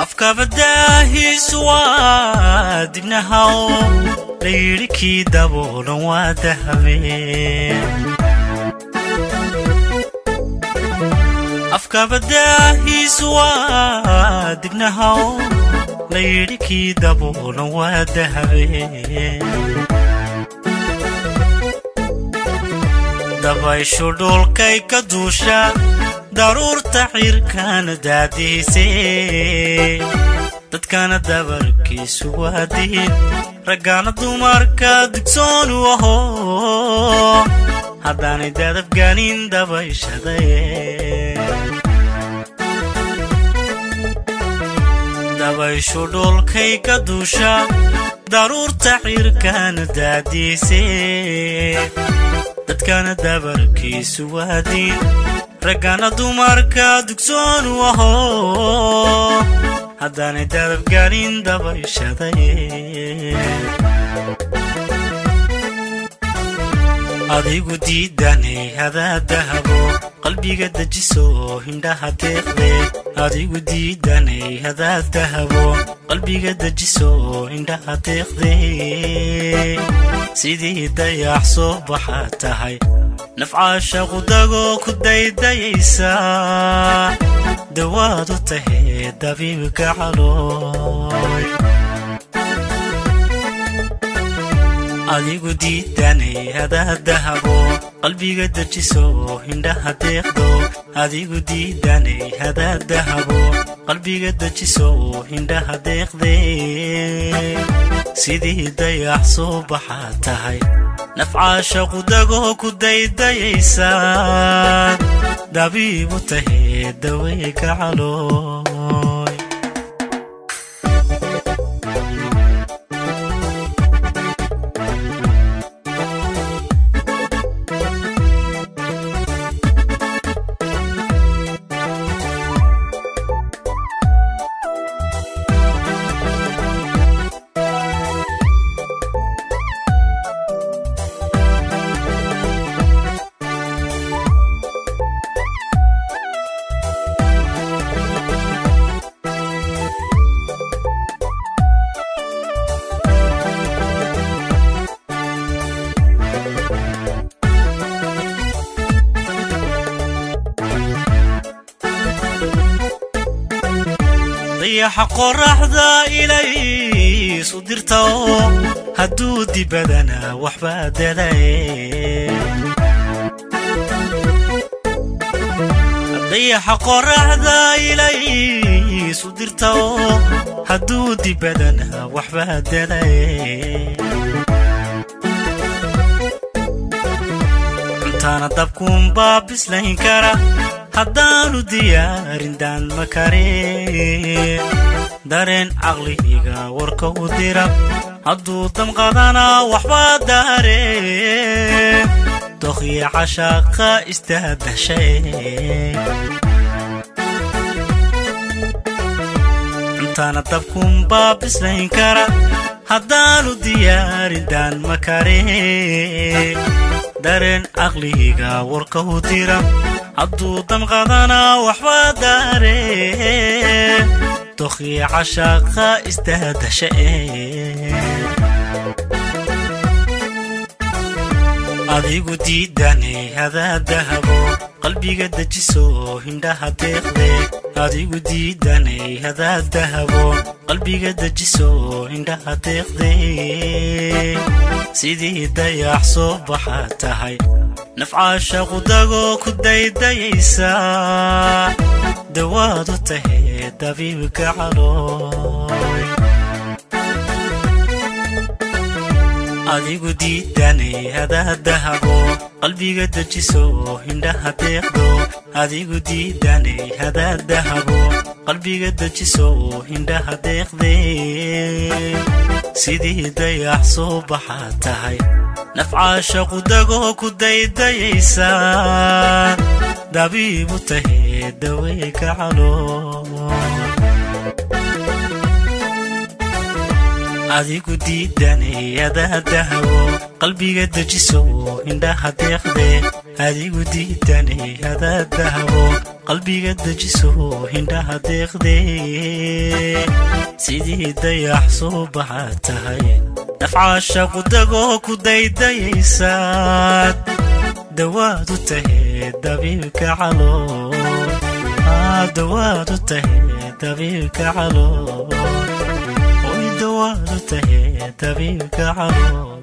afkabadaahiisu waa dibnahaw layidhi kii daboolan waa dahabeen afkabadaahiisu waa dibnahaw layidhi kii daboolan waa dahabeen dabayshu dhulkay ka duusha daruurta xirkaana daadiisee dadkana dabarkiisu waa diin raggaana dumarka dugsoonu aho haddaanay dadabganin dabayshadaye dabayshu dhulkay ka duusha daruurta xirkaana daadiisee dadkana dabarkiisu waa diin raggana dumarka dugsoonu aho haddaanay dadabganin dabayshaday adigu diidanay hadaa dahabo qalbiga dejiso hindhaha deeqde adigu diidanay hadaa dahabo qalbiga dejiso hindhaha deeqde sidii dayax soo baxaa tahay nafcaasha qudagoo ku daydayaysa dawaad u tahee dabiibka calooy adigu diidanay hadaa dahabo qalbiga dejiso hindhaha deeqdo adigu diidanay hadaa dahabo qalbiga dejiso hindhaha deeqde sidii dayax soo baxaa tahay nafcaasha qudagoo ku daydayaysa dabiibu tahee daweyka calooy dayaxa qoraxda ilaysu dirta oo hadduu dibadana waxbaa dadaye dayaxa qoraxda ilaysu dirta oo hadduu dibadana waxbaa dadaye cuntaana dabkuunbaa bislayn kara haddaanu diyaarin daan ma kareen dareen caqlihiga warka u dira hadduu damqadana waxbaa daareen dokhya cashaaqa istaadashae cuntaana dabkuunbaa bislayn kara haddaanu diyaarin daan ma kareen dareen caqlihiga warka u dira hadduu damqadana waxbaa daareen dokhya cashaaqa istaadasha adigu diidanay hadaa dahabo qalbiga dejiso hindhaha deeqde adigu diidanay hadaa dahabo qalbiga dejiso hindhaha deeqde sidii dayax soo baxaa tahay nafcaasha qudagoo ku daydayaysa dawaad u tahee dabiibka calooy adigu diidanay hadaa dahabo qalbiga dejiso hindhaha deeqdo adigu diidanay hadaa dahabo qalbiga dejiso hindhaha deeqde sidii dayax soo baxaa tahay nafcaasha qudagoo ku daydayaysa dabiibu tahee daweyka calooy adigu diidanay hadaa dahabo qalbiga dejiso hindhaha deeqde adigu diidanay hadaa dahabo qalbiga dejiso hindhaha deeqdee sidii dayax soo baxaa tahay nafcaasha qudagoo ku daydayaysaad dawaad u tahee dabiibka calool dawaad u tahee dabiibka calool oy dawaad u tahee dabiibka calool